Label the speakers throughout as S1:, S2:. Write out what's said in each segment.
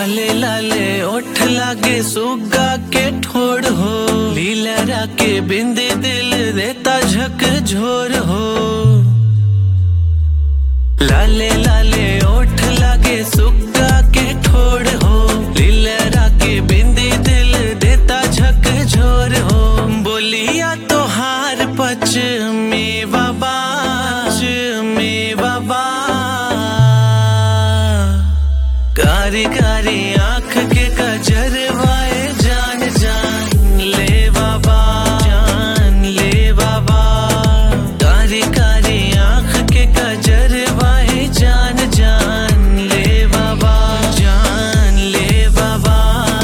S1: लाले लाले ओठ लागे सुगा के ठोड़ हो लीलरा के बिंदी दिल देता झक झोर हो लाले लाले ओठ लागे सुगा के ठोड़ हो लीलरा के बिंदी दिल देता झक झोर हो बोलिया तो हार पच में बाबा में बाबा कारी कारी आंख के कजरवाए जान जान ले बाबा जान ले बाबा कारी कारी आंख के कजरवाए जान जान ले बाबा जान ले बाबा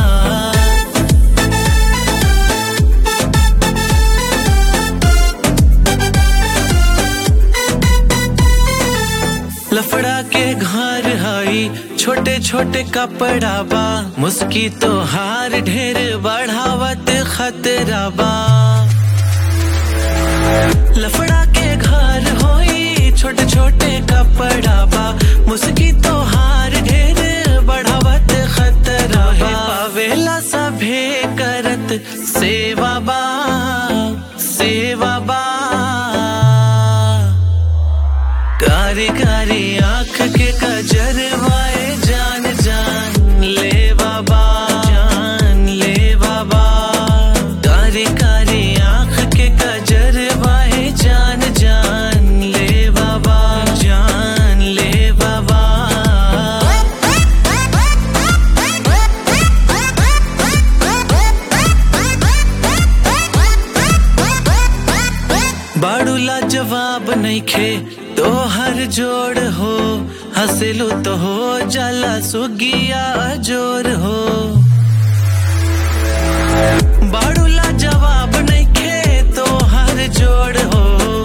S1: लफड़ा के घर हई छोटे छोटे कपड़ा बा मुस्की तो हार ढेर बढ़ावत खतरा बा लफड़ा के घर होई छोटे छोटे कपड़ा बा मुस्की तो हार ढेर बढ़ावत खतरा बा पावेला सभे करत सेवा बा सेवा बा कारी कारी आंख के कजरवाए जान जान ले बाबा जान ले बाबा कारी कारी आंख के कजरवाए जान जान ले बाबा जान ले बाबा बाड़ूला जवाब नहीं खे तो हर जोड़ हो हंसलू तो हो जाला सुगिया जोर हो बाड़ूला जवाब नहीं खे तो हर जोड़ हो